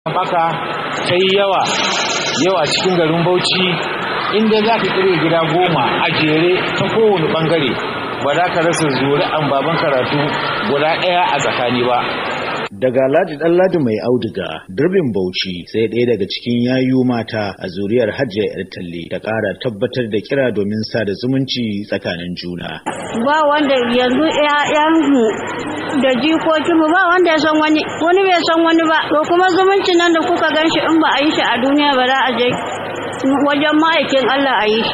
baka ta yi yawa yawa cikin garin bauchi inda za ka kire gida goma a jere ta kowane bangare ba za ka rasa zuri'an baban karatu guda ɗaya a tsakani ba daga Ladi dan Ladi mai auduga dirbin Bauchi sai ɗaya daga cikin yayu mata a zuriyar Hajiya yar talle ta ƙara tabbatar da kira domin sada zumunci tsakanin juna. Ba wanda yanzu ƴaƴanmu da jikokinmu ba wanda ya san wani wani bai san wani ba to kuma zumuncin nan da kuka gan shi in ba a yi shi a duniya ba za a je wajen ma'aikin Allah a yi shi.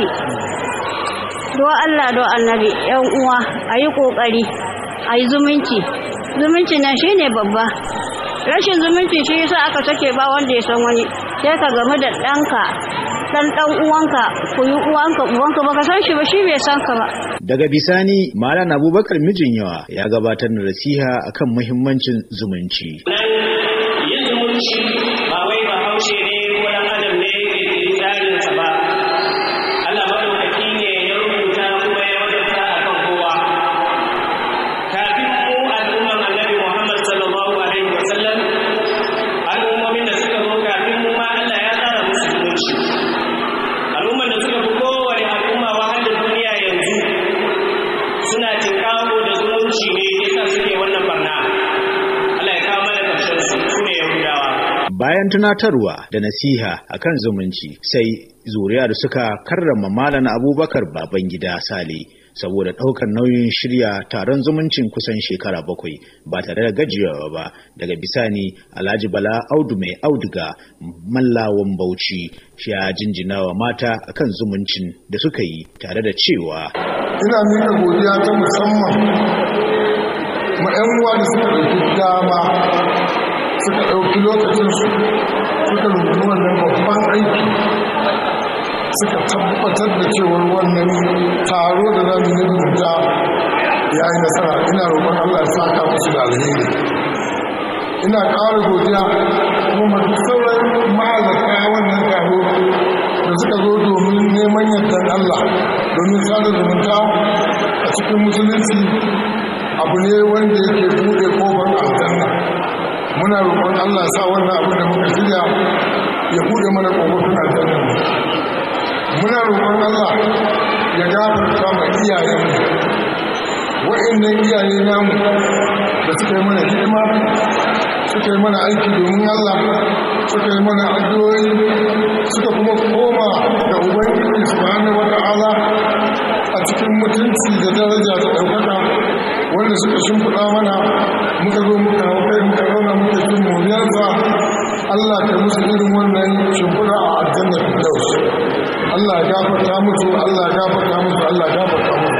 Do Allah do annabi ƴan uwa a yi ƙoƙari a yi zumunci zumunci nan shine babba rashin zumunci shi yasa aka sake ba wanda ya san wani sai ka gamu da ɗanka dan dan uwanka ku yi uwanka uwanka baka san shi ba shi bai san ka ba daga bisani malam abubakar mijin yawa ya gabatar da nasiha akan muhimmancin zumunci yin zumunci ba wai ba haushe ne ko dan adam ne ke tsarinsa ba Allah madaukaki ne ya rubuta kuma ya wajabta akan kowa kafin mu al'umman annabi Muhammad sallallahu alaihi wa sallam al'ummomin da suka zo kafin mu ma Allah ya tsara musu zumunci al'umman da suka fi kowane al'umma wahalar duniya yanzu suna tinkawo da zumunci ne yasa suke wannan barna Allah ya kawo mana karshen su su ne Yahudawa bayan tunatarwa da nasiha akan zumunci sai zuriyar suka karrama malam abubakar babangida sale saboda ɗaukar nauyin shirya taron zumuncin kusan shekara bakwai ba tare da gajiyawa ba daga bisani alhaji bala audu mai auduga mallawan bauchi ya jinjina wa mata akan zumuncin da suka yi tare da cewa ina miƙa godiya ta musamman ma 'yan uwa da suka ɗauki dama suka ɗauki lokacinsu suka rungumi wannan babban aiki suka tabbatar da cewar wannan taro da zamu yi rubuta ya yi nasara ina roƙon Allah ya saka musu da alheri ina ƙara godiya kuma duk sauran ma'azaka wannan taro da suka zo domin neman yardan Allah domin sada zumunta a cikin musulunci abu ne wanda yake buɗe kofar aljanna muna roƙon Allah sa wannan abin da muka shirya ya buɗe mana kofofin aljanna muna roƙon Allah ya gafarta ma iyayenmu wa'annan iyaye namu da suka yi mana hidima suka yi mana aiki domin Allah suka yi mana addu'o'i suka kuma koma da ubangiji subhanahu wata'ala a cikin mutunci da daraja da ɗaukaka wanda suka shimfiɗa mana muka zo muka hau kai muka zauna muka cin moriyarsa Allah ka musu irin wannan shimfiɗa a aljannar Firdaus Allah ya gafarta musu Allah ya gafarta musu Allah ya gafarta musu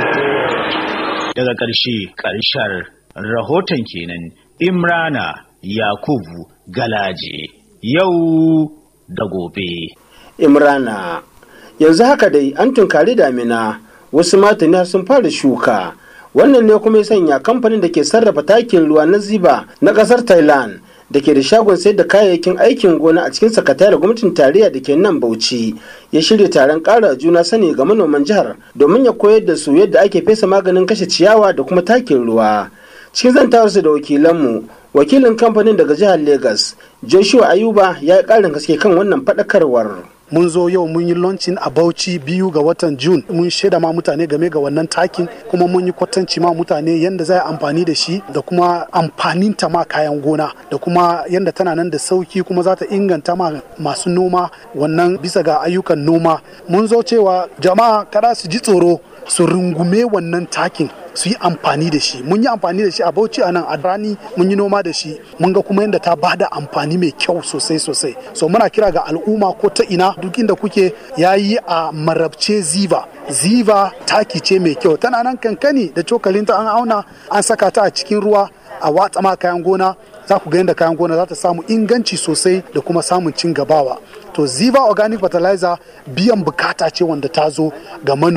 daga ƙarshe ƙarshen rahoton kenan imrana yakubu galaje yau da gobe imrana yanzu haka dai an tunkari damina wasu matani sun fara shuka wannan ne kuma ya sanya kamfanin da ke sarrafa takin ruwa na ziba na ƙasar thailand da ke da shagon sayar da kayayyakin aikin gona a cikin sakatare gwamnatin tarayya da ke nan bauchi ya shirya taron ƙara juna sani ga manoman jihar domin ya koyar da su yadda ake fesa maganin kashe ciyawa da kuma takin ruwa cikin zantawarsu da wakilanmu wakilin kamfanin daga jihar lagos joshua ayuba ya yi ƙarin haske kan wannan faɗakarwar mun zo yau mun yi launching a bauchi biyu ga watan june mun shaida ma mutane game ga wannan takin kuma mun yi kwatanci ma mutane yadda za a amfani da shi da kuma amfanin ta ma kayan gona da kuma yadda tana nan da sauki kuma za ta inganta ma masu noma wannan bisa ga ayyukan noma mun zo cewa jama'a kada su ji tsoro su rungume wannan takin su yi amfani da shi mun yi amfani da shi a bauchi a nan a rani mun yi noma da shi mun ga kuma yadda ta bada amfani mai kyau sosai sosai so muna kira ga al'umma ko ta ina duk inda kuke yayi a marabce ziva ziva taki ce mai kyau tana nan kankani da cokalinta an auna an saka ta a cikin ruwa a watsa ma kayan gona za ku ga yadda kayan gona za ta samu inganci sosai da kuma samun cin gabawa to ziva organic fertilizer biyan bukata ce wanda ta zo ga manoma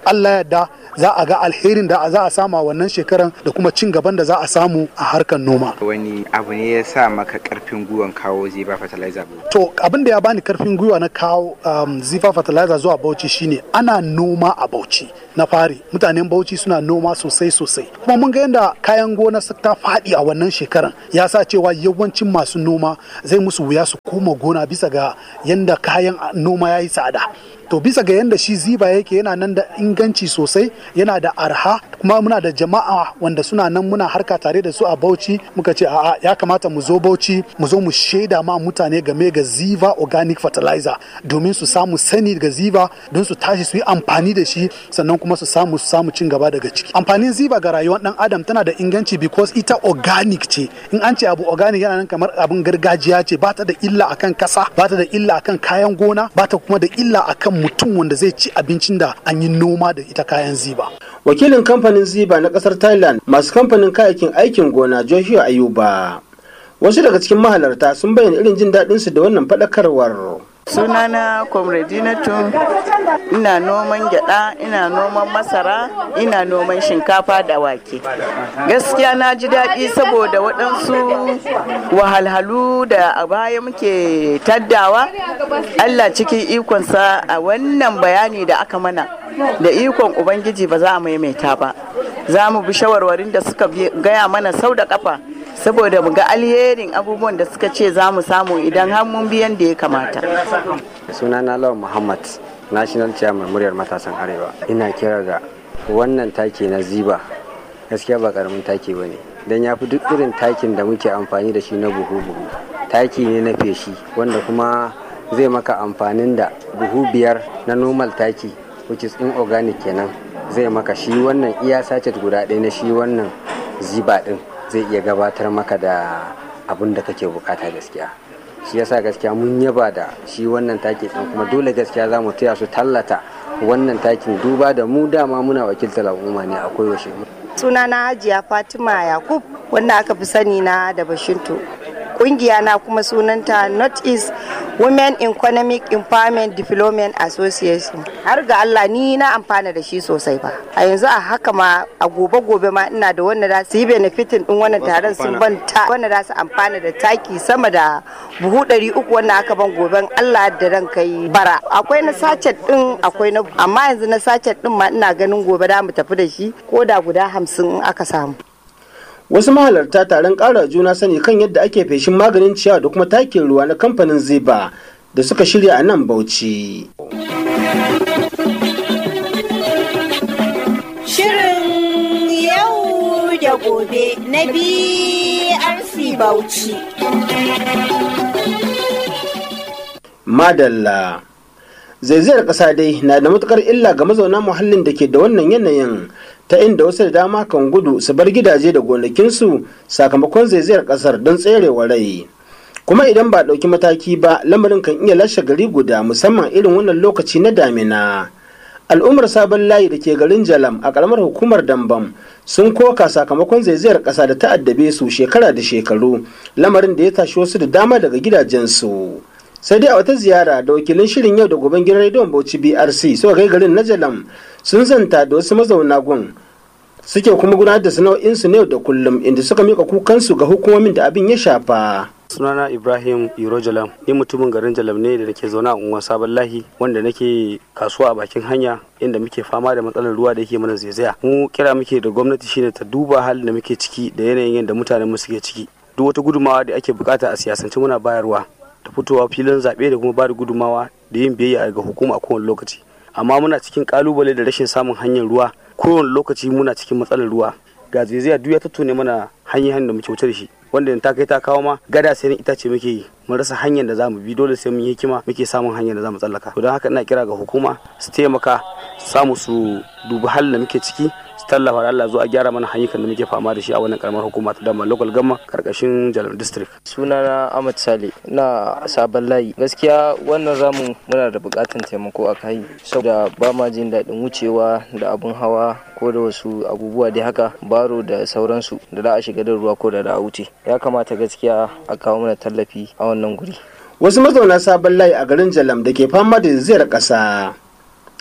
Allah yadda za a ga alherin da za a samu a wannan shekaran da kuma cin gaban da za a samu a harkar noma wani abu ne ya sa maka karfin gwiwan kawo ziba fertilizer to abin da ya bani karfin gwiwa na kawo um, zifa fertilizer zuwa bauchi shine ana noma a bauchi na fari mutanen bauchi suna noma sosai sosai kuma mun ga yadda kayan gona ta faɗi a wannan shekaran ya sa cewa yawancin masu noma zai musu wuya su koma gona bisa ga yadda kayan noma ya yi tsada to bisa ga yadda shi ziba yake yana nan da inganci sosai yana da arha kuma muna da jama'a wanda suna nan muna harka tare da su a bauchi muka ce a'a ya kamata mu zo bauchi mu zo mu shaida ma mutane game ga ziva organic fertilizer domin su samu sani ga ziva don su tashi su yi amfani da shi sannan kuma su samu su samu cin gaba daga ciki amfanin ziva ga rayuwar dan adam tana da inganci because ita organic ce in an ce abu organic yana nan kamar abin gargajiya ce ba ta da illa akan kasa ba ta da illa akan kayan gona ba ta kuma da illa akan mutum wanda zai ci abincin da an yi noma da ita kayan ziba. Wakilin kamfanin ziba na kasar Thailand masu kamfanin kayayyakin aikin gona Joshua Ayuba. Wasu daga cikin mahalarta sun bayyana irin jin daɗinsu da wannan faɗakarwar. sunana comradinatu ina noman gyada ina noman masara ina noman shinkafa da wake gaskiya na ji daɗi saboda waɗansu wahalhalu da a baya muke taddawa allah cikin ikonsa a wannan bayani da aka mana da ikon ubangiji ba za a maimaita ba za mu bi shawarwarin da suka gaya mana sau da kafa saboda mu ga alherin abubuwan da suka ce za mu samu idan har mun biyan da ya kamata. sunana lawan muhammad national chairman muryar matasan arewa ina kira ga wannan taki na ziba gaskiya ba karamin taki ba ne don ya fi duk irin takin da muke amfani da shi na buhu-buhu taki ne na feshi wanda kuma zai maka amfanin da buhu biyar na normal taki which is inorganic kenan zai maka shi wannan iya sachet guda ɗaya na shi wannan ziba ɗin zai iya gabatar maka da abin da kake bukata gaskiya shi yasa gaskiya mun yaba da shi wannan taki ɗin kuma dole gaskiya za mu taya su tallata wannan takin duba da mu dama muna wakiltar al'umma ne a koyaushe sunana hajiya fatima yakub wanda aka fi sani na da bashinto kungiya na kuma sunanta north east women economic empowerment development association har ga allah ni na amfana da shi sosai ba a yanzu a haka ma a gobe gobe ma ina da wanda za su yi benefitin din wannan taron sun ban ta wanda za su amfana da taki sama da buhu ɗari uku wanda aka ban goben allah da ran kai bara akwai na sachet din akwai na amma yanzu na sachet din ma ina ganin gobe da mu tafi da shi ko da guda hamsin aka samu wasu mahalarta taron ƙara juna sani kan yadda ake feshin maganin ciyawa da kuma takin ruwa na kamfanin ziba da suka shirya a nan bauchi shirin yau da gobe na brc bauchi madalla zaizayar ƙasa dai na da matukar illa ga mazauna muhallin da ke da wannan yanayin ta inda wasu da dama kan gudu su bar gidaje da gonakinsu sakamakon zaizayar ƙasar don tserewa rai kuma idan ba ɗauki mataki ba lamarin kan iya lashe gari guda musamman irin wannan lokaci na damina al'ummar sabon layi da ke garin jalam a ƙaramar hukumar dambam sun koka sakamakon zaizayar ƙasa da ta addabe su shekara da shekaru lamarin da ya tashi wasu da dama daga gidajensu sai dai a wata ziyara da wakilin shirin yau da goben gidan rediyon bauchi brc suka kai garin na jalam sun zanta da wasu mazauna gun suke kuma gudanar da sana'o'insu na yau da kullum inda suka mika kukansu ga hukumomin da abin ya shafa sunana ibrahim iro jalam ni mutumin garin jalam ne da nake zaune a unguwar sabon lahi wanda nake kasuwa a bakin hanya inda muke fama da matsalar ruwa da yake mana zaizaya mu kira muke da gwamnati shine ta duba halin da muke ciki da yanayin yadda mutanen mu suke ciki duk wata gudumawa da ake bukata a siyasance muna bayarwa da fitowa filin zaɓe da kuma ba da gudumawa da yin biyayya ga hukuma a kowane lokaci amma muna cikin kalubale da rashin samun hanyar ruwa kowane lokaci muna cikin matsalar ruwa ga zaizaya duk ya tattone mana hanyar da muke wuce da shi wanda ta kai ta kawo ma gada sai itace muke yi mun rasa hanyar da zamu bi dole sai mun yi hikima muke samun hanyar da zamu tsallaka to don haka ina kira ga hukuma su taimaka samu su dubi halin da muke ciki su tallafa da Allah zuwa gyara mana hanyar da muke fama da shi a wannan karamar hukuma ta dama local gamma karkashin Jalam district sunana Ahmad Sale na sabon layi gaskiya wannan zamu muna da bukatan taimako a kai saboda ba ma jin daɗin wucewa da abun hawa ko da wasu abubuwa dai haka baro da sauransu da za a shiga da ruwa ko da da a wuce ya kamata gaskiya a kawo mana tallafi a wannan guri wasu mazauna sabon layi a garin jalam da ke fama da zaizayar ƙasa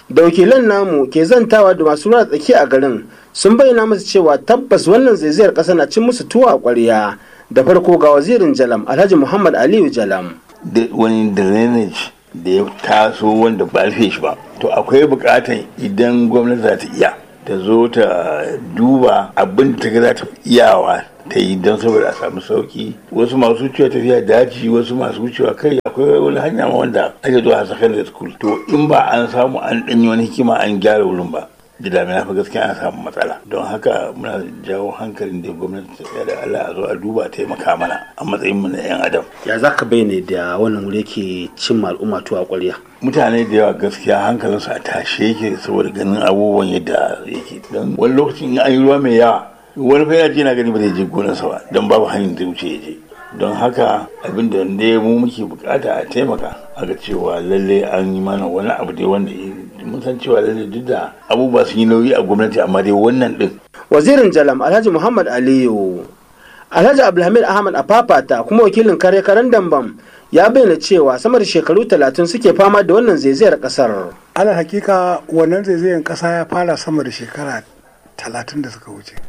da wakilan namu ke zantawa da masu ruwa tsaki a garin sun bayyana musu cewa tabbas wannan zaizayar ƙasa na cin musu tuwa a ƙwarya da farko ga wazirin jalam alhaji muhammad aliyu jalam da wani drainage da ya taso wanda ba rufe shi ba to akwai bukatan idan gwamnati za ta iya ta zo ta duba abin da ta ga za ta iyawa ta yi don saboda a samu sauki wasu masu wucewa tafiya daji wasu masu wucewa kai akwai wani hanya ma wanda ake zuwa a secondary school to in ba an samu an ɗanyi wani hikima an gyara wurin ba da damina fa gaskiya an samu matsala don haka muna jawo hankalin da gwamnati ta tsaya da Allah a zo a duba taimaka mana a matsayin mu na yan adam ya za ka bayyana da wannan wuri ke cin al'umma tuwa ƙwarya mutane da yawa gaskiya hankalinsu a tashe yake saboda ganin abubuwan yadda yake don wani lokacin in an yi ruwa mai yawa wani fa yana ji na gani ba zai je gonarsa ba don babu hanyar da wuce ya je don haka abin da ne mu muke bukata a taimaka a ga cewa lalle an yi mana wani abu dai wanda mun san cewa lalle duk da abubuwa sun yi nauyi a gwamnati amma dai wannan din wazirin jalam alhaji muhammad aliyu alhaji abdulhamid ahmad a fafata kuma wakilin kare karen dambam ya bayyana cewa sama da shekaru talatin suke fama da wannan zaizayar kasar ala hakika wannan zaizayar kasa ya fara sama da shekara talatin da suka wuce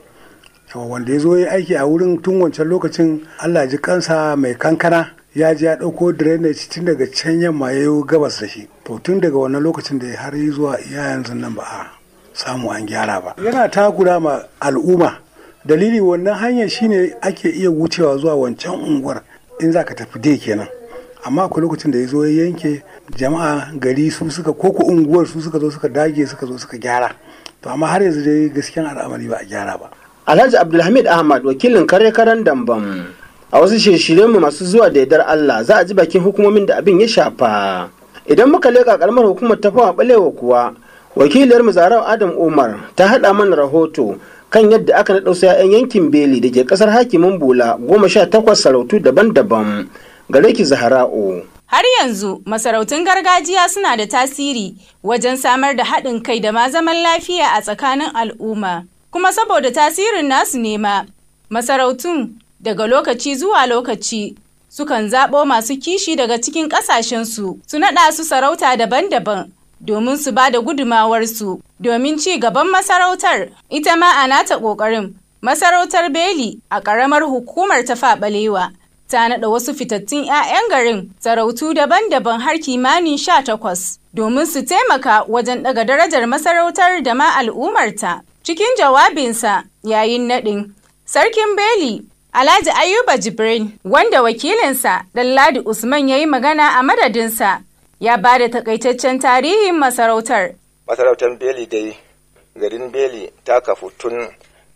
wanda ya zo ya aiki a wurin tun wancan lokacin allah ji kansa mai kankana ya ji ya ɗauko drainage tun daga can yamma ya yi gabas da shi to tun daga wannan lokacin da har yi zuwa iya yanzu nan ba a samu an gyara ba yana takura ma al'umma dalili wannan hanyar shine ake iya wucewa zuwa wancan unguwar in za ka tafi dai kenan amma akwai lokacin da ya zo ya yanke jama'a gari su suka koko unguwar su suka zo suka dage suka zo suka gyara to amma har yanzu dai gaskiyan al'amari ba a gyara ba alhaji abdulhamid ahmad wakilin kare karen dambam a wasu shirye mu masu zuwa da yardar allah za a ji bakin hukumomin da abin ya shafa idan muka leƙa karamar hukumar ta fawa balewa kuwa wakiliyar mu zarau adam umar ta haɗa mana rahoto kan yadda aka naɗa wasu 'ya'yan yankin beli da ke ƙasar hakimin bula goma sha takwas sarautu daban-daban gare ki zahara'u Har yanzu masarautun gargajiya suna da tasiri wajen samar da haɗin kai da ma zaman lafiya a tsakanin al'umma. Kuma saboda tasirin nasu nema, masarautun daga lokaci zuwa lokaci sukan zaɓo masu kishi daga cikin ƙasashensu su naɗa su sarauta daban-daban domin su ba da gudumawarsu domin ci gaban masarautar ita ma a nata ƙoƙarin masarautar beli a ƙaramar hukumar ta faɓalewa ta naɗa wasu fitattun 'ya'yan garin sarautu daban-daban har kimanin sha takwas domin su taimaka wajen ɗaga darajar masarautar da ma al'ummarta cikin jawabinsa yayin naɗin sarkin beli Alhaji Ayuba Jibrin, wanda wakilinsa Ɗanladi Usman ya yi magana a madadinsa, ya ba da takaitaccen tarihin masarautar. Masarautar Beli dai, garin Beli ta kafu tun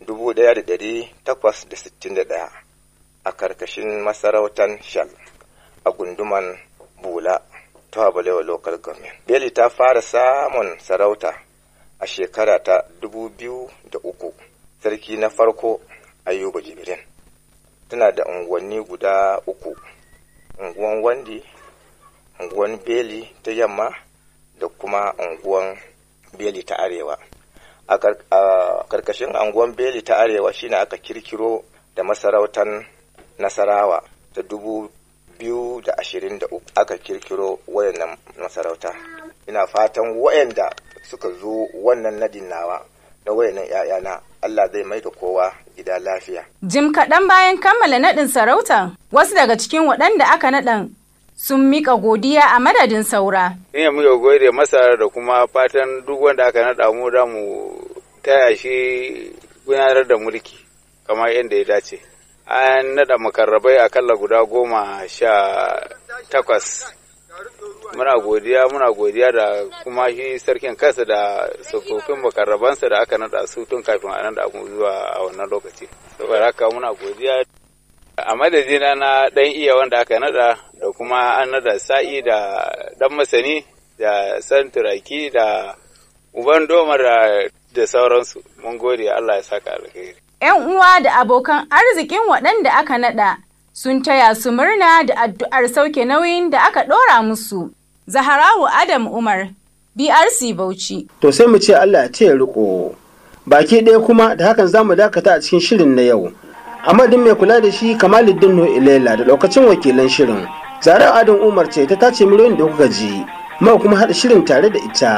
1861 a karkashin masarautar Shal a gunduman Bula ta Balewa Local Government. Beli ta fara samun sarauta a shekara ta 2003, sarki na farko Ayuba Jibrin. tana da unguwanni guda uku unguwan wandi unguwan beli ta yamma da kuma unguwan beli ta arewa a karkashin unguwan beli ta arewa shine aka kirkiro da masarautar nasarawa ta dubu biyu da ashirin da uku aka kirkiro wayannan masarauta ina fatan wayanda suka zo wannan nadin nawa na wayannan 'ya'yana Allah zai mai da kowa gida lafiya. Jim kaɗan bayan kammala naɗin sarauta, wasu daga cikin waɗanda aka naɗan sun miƙa godiya a madadin saura. Ina muka gode masa da kuma fatan duk wanda aka naɗa mu da mu taya shi gudanar da mulki kamar yadda ya dace. An naɗa makarrabai akalla guda goma sha takwas muna godiya muna godiya da kuma shi sarkin kansa da tsofaffin makarrabansa da aka nada su tun kafin a nada mu zuwa a wannan lokaci saboda haka muna godiya a madadina na dan iya wanda aka nada da kuma an nada sa'i da dan masani da san turaki da uban doma da sauransu mun gode Allah ya saka alheri yan uwa da abokan arzikin waɗanda aka nada sun taya su murna da addu'ar sauke nauyin da aka ɗora musu. Zaharawu Adam Umar, BRC Bauchi. To sai mu ce Allah ce ya riko. Baki ɗaya kuma da hakan za mu dakata a cikin shirin na yau. Amadin mai kula da shi Kamaluddin No Ilela da lokacin wakilan shirin. Zara Adam Umar ce ta tace miliyoyin da kuka ji. Mau kuma haɗa shirin tare da ita.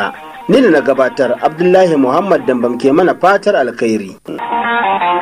ni da na gabatar abdullahi muhammad dambam ke mana fatar alkhairi